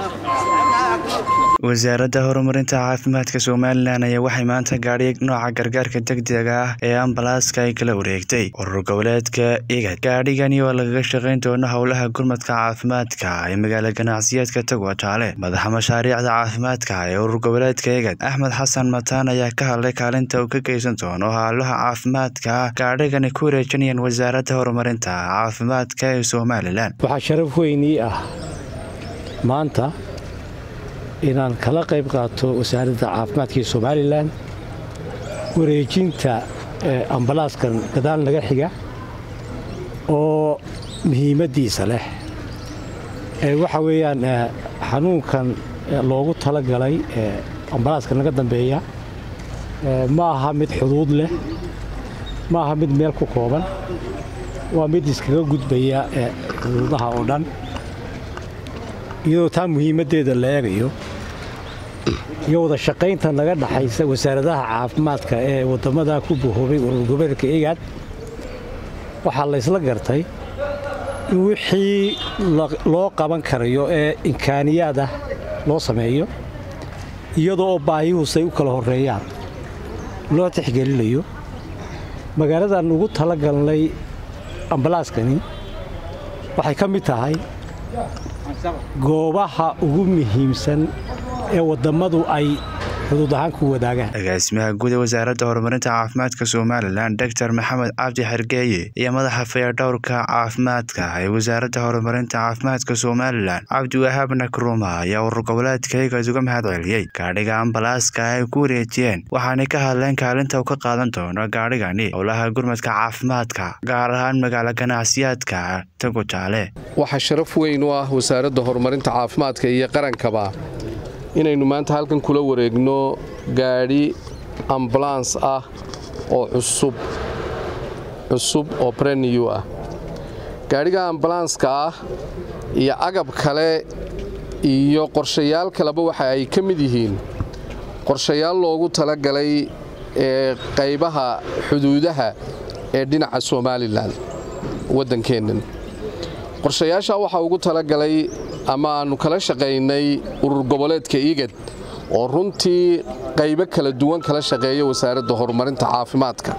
wasaaradda horumarinta caafimaadka somalilan ayaa waxay maanta gaadhi nooca gargaarka degdega ah ee ambalaaska ay kala wareegtay urur goboleedka igad gaadhigani oo lagaga shaqayn doono howlaha gurmadka caafimaadka ee magaala ganacsiyeedka tagwataale madaxa mashaariicda caafimaadka ee urur goboleedka igad axmed xasan mataan ayaa ka hadlay kaalinta uu ka geysan doono howlaha caafimaadka gaadhigani ku wareejinayaan wasaaradda horumarinta caafimaadka ee somalilan waxaa sharaf weynii ah maanta inaan kala qayb qaato wasaaradda caafimaadka ee somalilan wareejinta ambalaaskan gadaal naga xiga oo muhiimaddiisa leh waxa weeyaan xanuunkan loogu talagalay ambalaaska naga dambeeya ma aha mid xuduud leh ma aha mid meel ku kooban waa mid iskaga gudbaya xuduudaha oo dhan iyadoo taa muhiimaddeeda la eegayo iyo wada shaqaynta naga dhaxaysa wasaaradaha caafimaadka ee waddamada ku bahoobay urur goboleedka egaad waxaa laysla gartay in wixii loo qaban karayo ee imkaaniyaad ah loo sameeyo iyadoo oo baahiyuhusay u kala horreeyaan loo tixgelinayo magaaladan ugu tala galnay ambalaaskani waxay ka mid tahay goobaha ugu muhiimsan ee wadammadu ay xuduud ahaan ku wadaagaan agaasimaha guud ee wasaaradda horumarinta caafimaadka somalilan doctor maxamed cabdi xergeeye iyo madaxa fayadhowrka caafimaadka ee wasaaradda horumarinta caafimaadka somalilan cabdiwahaab nakruma ayaa urur goboleedka igad uga mahad celiyey gaadhiga ambalaaska ay ku wareejiyeen waxaanay ka hadleen kaalinta uu ka qaadan doono gaadhigani howlaha gurmadka caafimaadka gaar ahaan magaala ganacsiyaadka tagutaale waxaa sharaf weyn u ah wasaaradda horumarinta caafimaadka iyo qarankaba inaynu maanta halkan kula wareegno gaadhi ambulans ah oo cusub cusub oo breniyu ah gaadhiga ambulanska ah iyo agab kale iyo qorshayaal kaleba waxa ay ka mid yihiin qorshayaal loogu talagalay ee qaybaha xuduudaha ee dhinaca somalilan waddankeennan qorshayaasha waxaa ugu talagalay ama aannu kala shaqaynay urur goboleedka igad oo runtii qaybo kala duwan kala shaqeeya wasaaradda horumarinta caafimaadka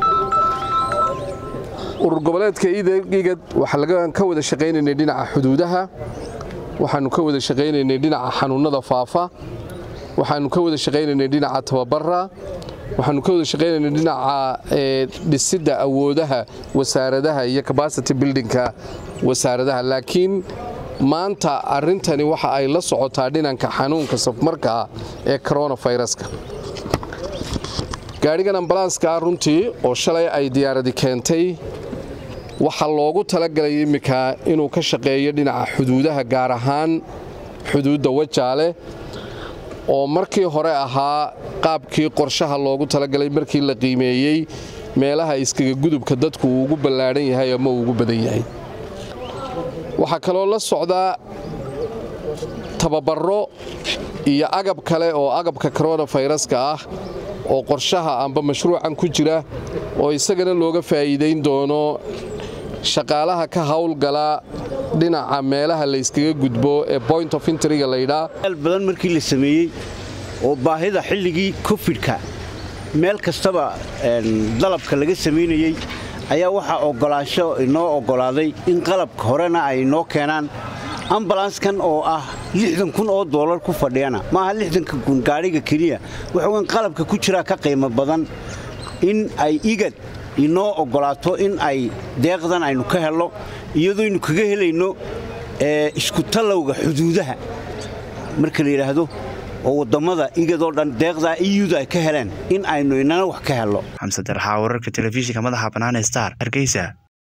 urur goboleedka igad waxaan ka wada shaqaynaynay dhinaca xuduudaha waxaannu ka wada shaqaynaynay dhinaca xanuunnada faafa waxaannu ka wada shaqaynaynay dhinaca tababara waxaannu ka wada shaqaynaynay dhinaca dhisidda awoodaha wasaaradaha iyo cabacity buildingka wasaaradaha laakiin maanta arrintani waxa ay la socotaa dhinanka xanuunka safmarka ah ee koronafayraska gaadhigan ambalanska ah runtii oo shalay ay diyaaradi keentay waxaa loogu talagalay imminka inuu ka shaqeeyo dhinaca xuduudaha gaar ahaan xuduudda wajaale oo markii hore ahaa qaabkii qorshaha loogu talagalay markii la qiimeeyey meelaha iskaga gudubka dadku uu ugu ballaadhan yahay ama uu ugu badan yahay waxaa kaloo la socdaa tababaro iyo agab kale oo agabka koronafayraska ah oo qorshaha amba mashruucan ku jira oo isagana looga faa'iidayn doono shaqaalaha ka howlgala dhinaca meelaha layskaga gudbo ee point of intriga laydhaa badan markii la sameeyey oo baahida xilligii kofidka meel kastaba dalabka laga samaynayey ayaa waxaa oggolaasho inoo oggolaaday in qalabka horena ay inoo keenaan ambalanskan oo ah lixdan kun oo doolar ku fadhiyana maaha lixdanka kun gaadhiga keliya waxaweyn qalabka ku jiraa ka qiimo badan in ay igad inoo oggolaato in ay deeqdan aynu ka helno iyadoynu kaga helayno iskutallowga xuduudaha marka la yidhaahdo oo wadammada igadoo dhan deeqdaa iyuda ay ka heleen in aynu inana wax ka helno xamse darxaa wararka telefishinka madaxa bannaan star hargeysa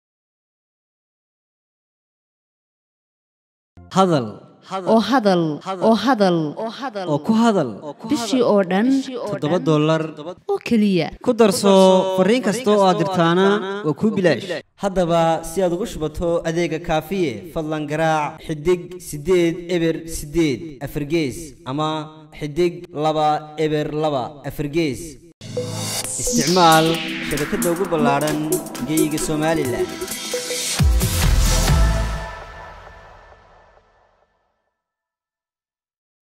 hadal oo hadal oo hadal oo ku hadal bishii oo dhan toddoba dollar oo keliya ku darso fariin kasta oo aad dirtaana waa kuu bilaash haddaba si aad ugu shubato adeega kaafiye fadlan garaac xidig siddeed eber siddeed afargees ama xidig laba eber laba afargees isticmaal shabakadda ugu ballaadhan geeyiga somalilan